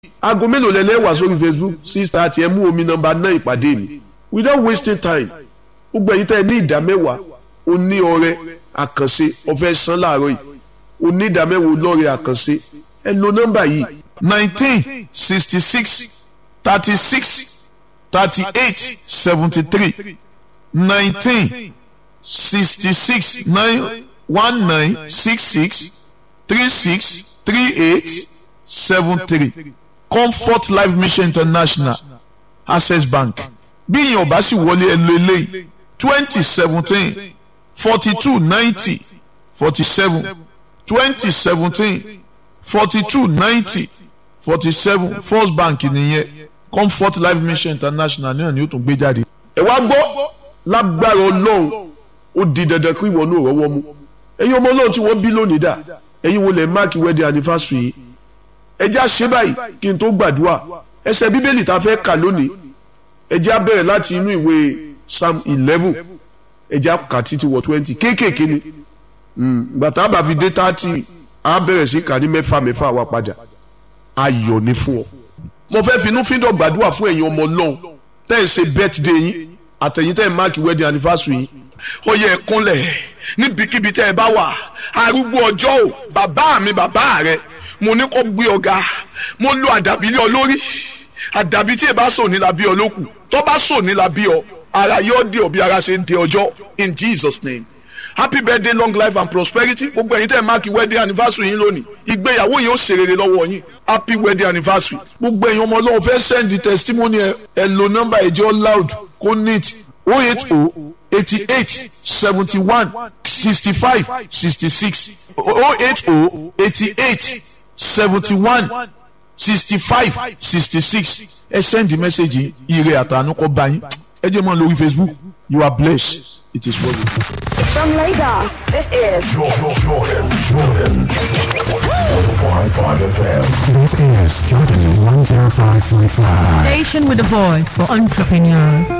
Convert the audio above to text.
aago mélòó lẹ lẹ́wà sórí facebook six thirty ẹ mú omi nọ́mbà náà ìpàdé mi without wasting time gbogbo ẹ̀yin tẹ́ ẹ ní ìdá mẹ́wàá o ní ọrẹ àkànṣe ọ̀fẹ́ san láàárọ̀ yìí o ní ìdá mẹ́wàá lọ́rẹ àkànṣe ẹ lo nọ́mbà yìí nineteen sixty six thirty six thirty eight seventy three nineteen sixty six nine one nine six six three six three eight seven three comfort life mission international access bank bí ìyẹn ọba sì wọlé ẹ lo eléyìí twenty seventeen forty two ninety forty seven twenty seventeen forty two ninety forty seven first bank nìyẹn comfort life mission international náà ni ó tún gbé jáde. ẹ wá gbọ́ lágbára ọlọ́run ó di dandan kí ìwọ náà rọ́wọ́ mú ẹ̀yin ọmọ ọlọ́run tí wọ́n bí lónìí dà ẹ̀yin wo lẹ̀ máàkì wedding anniversary yìí ẹ jẹ́ àṣẹ báyìí kí n tó gbàdúrà ẹsẹ̀ bíbélì tá a fẹ́ kà lónìí ẹ jẹ́ á bẹ̀rẹ̀ láti inú ìwé psalm eleven ẹ jẹ́ á kà títí wọ twenty kéékèèké ni gbàtà bá fi dé thirty á bẹ̀rẹ̀ sí kà ní mẹ́fà mẹ́fà wá padà ayọ̀ ni fún ọ. mo fẹ́ finú fíndọ̀ gbàdúrà fún ẹ̀yin ọmọ ọlọ́run tẹ́ ẹ̀ ṣe birthday yín àtẹ̀yìn tẹ́ ẹ̀ máàkì wedding anniversary yín ó yẹ kúnlẹ̀ níbikíbi tẹ́ ẹ bá wà arúgbó ọjọ́ ò bàbá mi bàbá rẹ mo ní kó gbé ọ̀gá mo lo àdàbí lé ọ lórí àdàbí tí ẹ bá sọ ní la bí ọ lókù tó bá sọ ní la bí ọ ara yóò dé ọ bí ara ṣe ń dé ọjọ́ in Jesus name happy birthday long life and prosperity gbogbo ẹ̀yin tẹ́ ẹ máàkì wedding anniversary yín lónìí ìgbéyàwó yìí ó ṣe rere lọ́wọ́ yín happy wedding anniversary gbogbo ẹ̀yin ọmọ ọlọ́run fẹ́ send the testimony ẹ ẹ lo nọ́mbà ẹ̀jẹ̀ loud kó neat oh eight oh eighty eight seventy one sixty five sixty six oh eight oh eighty eight seventy one sixty five sixty six ẹ send the message ire àtànú kọ bá yín ẹ jẹ́ mọ́ lórí facebook you are blessed it is well with you. From Lagos, this is Jordan, Jordan, Jordan. 105.5 FM. This is Jordan 105.5. Station with a voice for entrepreneurs.